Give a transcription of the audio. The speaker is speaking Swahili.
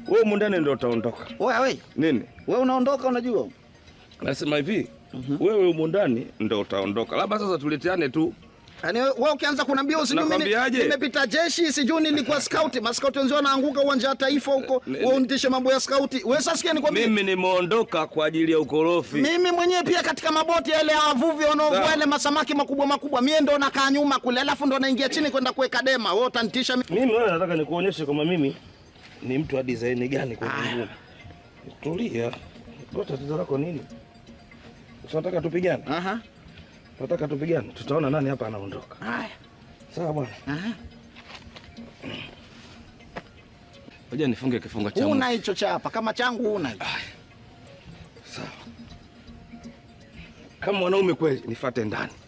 Wewe humu ndani ndio utaondoka. Oya we, Nini? we unaondoka unajua? Nasema hivi, wewe humu ndani ndio utaondoka. Labda sasa tuleteane tu. Yaani wewe ukianza kuniambia usijui mimi Nakwambiaje? nimepita jeshi, sijui nilikuwa scout, maskauti wenzao wanaanguka uwanja wa taifa huko, Ne- wewe unitishe mambo ya skauti. Wewe sasa sikia nikwambie. Mimi nimeondoka kwa ajili ya ukorofi. Mimi mwenyewe pia katika maboti yale ya wavuvi wanaovua Sawa. yale masamaki makubwa makubwa, mie ndo nakaa nyuma kule, alafu ndo naingia chini kwenda kuweka dema. Wewe utanitisha mimi. Mimi wewe nataka nikuonyeshe kama mimi ni mtu wa design gani kwa Mungu. Tulia. Wewe tatizo lako nini? Unataka tupigane? Aha. Unataka tupigane? Tutaona nani hapa anaondoka. Haya. Sawa bwana. Aha. Ngoja nifunge kifungo cha Una hicho cha hapa kama changu una. hicho. Sawa. Kama mwanaume kweli, nifuate ndani.